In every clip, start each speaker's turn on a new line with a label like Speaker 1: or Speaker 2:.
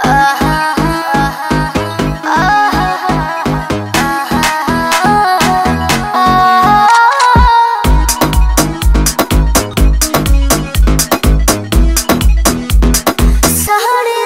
Speaker 1: साढ़े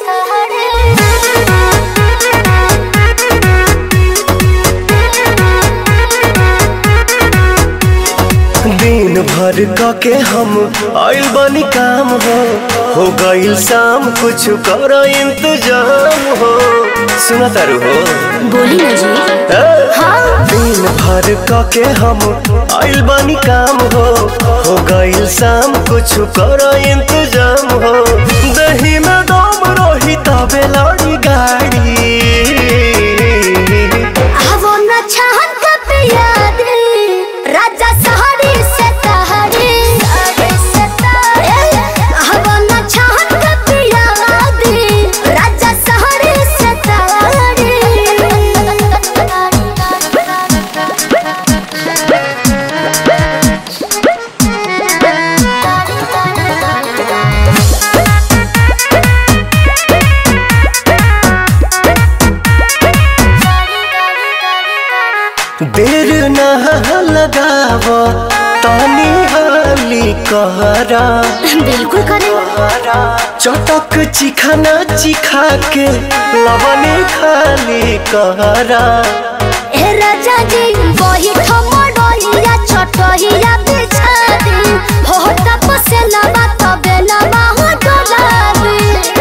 Speaker 2: दिन भर क के हम आइल बानी काम हो हो गइल शाम कुछ कर इंतजाम हो सुना तारू हो
Speaker 1: बोली ना जी
Speaker 2: ए?
Speaker 1: हाँ
Speaker 2: दिन भर क के हम आइल बानी काम हो हो गइल शाम कुछ कर इंतजाम हो दही में दम रही तबे लड़ी गाड़ी
Speaker 1: वो न छहन कब याद राजा सहरी से तहरी वो न छहन कब याद राजा सहरी से
Speaker 2: देर ना लगाव तानी हाली कहरा
Speaker 1: बिल्कुल करे
Speaker 2: चटक चिखाना चिखा के लवने खाली कहरा
Speaker 1: ए राजा जी वही ठमडोरिया छोटहिया बिछा दी हो तप से लबा तबे लबा हो डोलाबी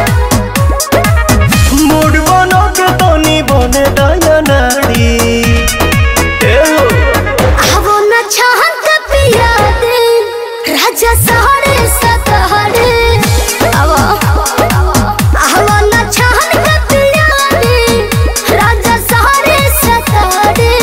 Speaker 2: मूड बनो के तनी बने दया नारी ए हो,
Speaker 1: आवो न छहन का पिया दे राजा सहरे सतहरे आवो आवो न छहन का पिया दे राजा सहरे सतहरे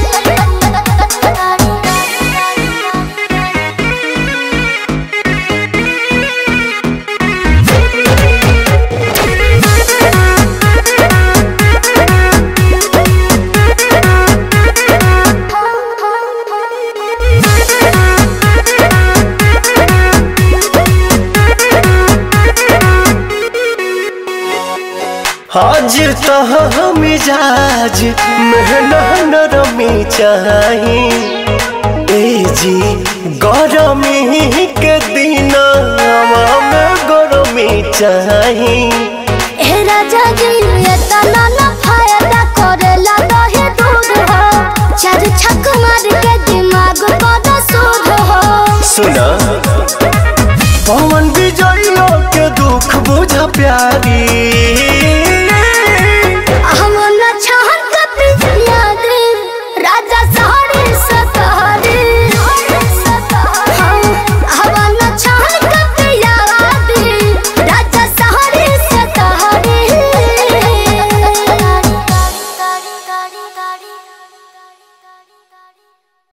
Speaker 2: आज तो मिजाज मेहना नरमी चाही ए जी गरमी के दिन में गरमी चाही
Speaker 1: ए राजा जी ये तना ना फायदा करेला दहे दूध हो चार छक मार के दिमाग पर सूद हो
Speaker 2: सुना पवन विजय के दुख बुझ प्यारी